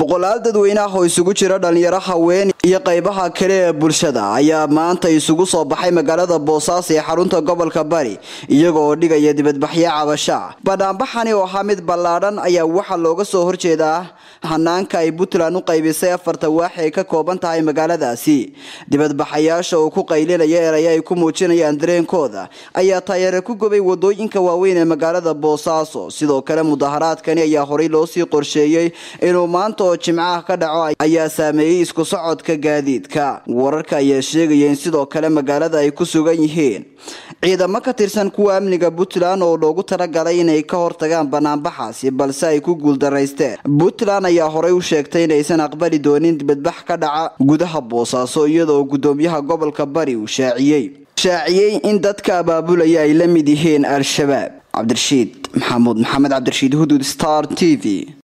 boqolaal dadweyneah oo isugu jira dhalinyaro haween iyo qaybaha kale ee bulshada ayaa maanta isugu soo baxay magaalada boosaaso ee xarunta gobolka bari iyaga oo dhigaya dibadbaxyo cabasha banaanbaxani oo ahaa mid ballaadhan ayaa waxaa looga soo horjeedaa hanaanka ay puntland u qaybisay afarta waax ay ka kooban tahay magaaladaasi dibadbaxayaasha oo ku qaylinaya eraya ay ku muujinayaan dareenkooda ayaa taayeere ku gubay wadooyinka waaweyn ee magaalada boosaaso sidoo kale mudaharaadkani ayaa horey loosii qorsheeyey inuu maanta oo jimcaha ka dhaco ayaa saameeyey isku socodka gaadiidka wararka ayaa sheegaya in sidoo kale magaalada ay ku sugan yihiin ciidamo ka tirsan kuwa amniga puntland oo loogu talagalay inay ka hortagaan banaanbaxaasi balse ay ku guuldaraysteen puntland ayaa horey u sheegtay inaysan aqbali doonin dibadbax ka dhaca gudaha boosaaso iyadoo gudoomiyaha gobolka bari uu shaaciyey shaaciyey in dadka abaabulaya ay la mid yihiin al-shabaab cabdirashiid maxamuud maxamed cabdirashiid hudud star t v